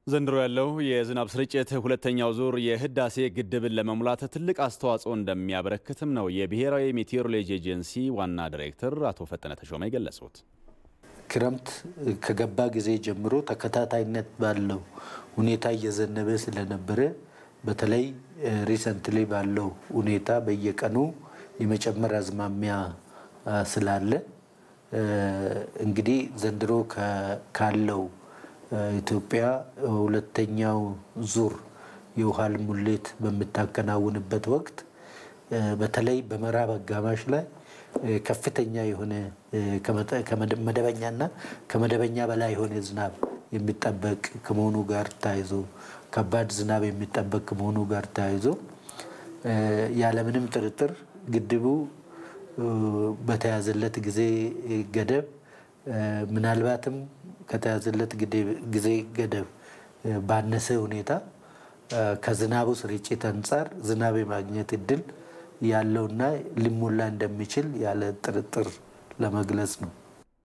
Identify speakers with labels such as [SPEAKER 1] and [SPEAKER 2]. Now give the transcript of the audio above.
[SPEAKER 1] ዘንድሮ ያለው የዝናብ ስርጭት ሁለተኛው ዙር የህዳሴ ግድብን ለመሙላት ትልቅ አስተዋጽኦ እንደሚያበረክትም ነው የብሔራዊ ሜቴሮሎጂ ኤጀንሲ ዋና ዲሬክተር አቶ ፈጠነ ተሾመ የገለጹት።
[SPEAKER 2] ክረምት ከገባ ጊዜ ጀምሮ ተከታታይነት ባለው ሁኔታ እየዘነበ ስለነበረ በተለይ ሪሰንትሊ ባለው ሁኔታ በየቀኑ የመጨመር አዝማሚያ ስላለ እንግዲህ ዘንድሮ ካለው ኢትዮጵያ ሁለተኛው ዙር የውሃ ሙሌት በምታከናውንበት ወቅት በተለይ በምዕራብ አጋማሽ ላይ ከፍተኛ የሆነ መደበኛና ከመደበኛ በላይ የሆነ ዝናብ የሚጠበቅ ከመሆኑ ጋር ተያይዞ ከባድ ዝናብ የሚጠበቅ ከመሆኑ ጋር ተያይዞ ያለምንም ጥርጥር ግድቡ በተያዘለት ጊዜ ገደብ ምናልባትም ከተያዘለት ጊዜ ገደብ ባነሰ ሁኔታ ከዝናቡ ስርጭት አንጻር ዝናብ የማግኘት እድል ያለውና ሊሞላ እንደሚችል ያለ ጥርጥር ለመግለጽ ነው።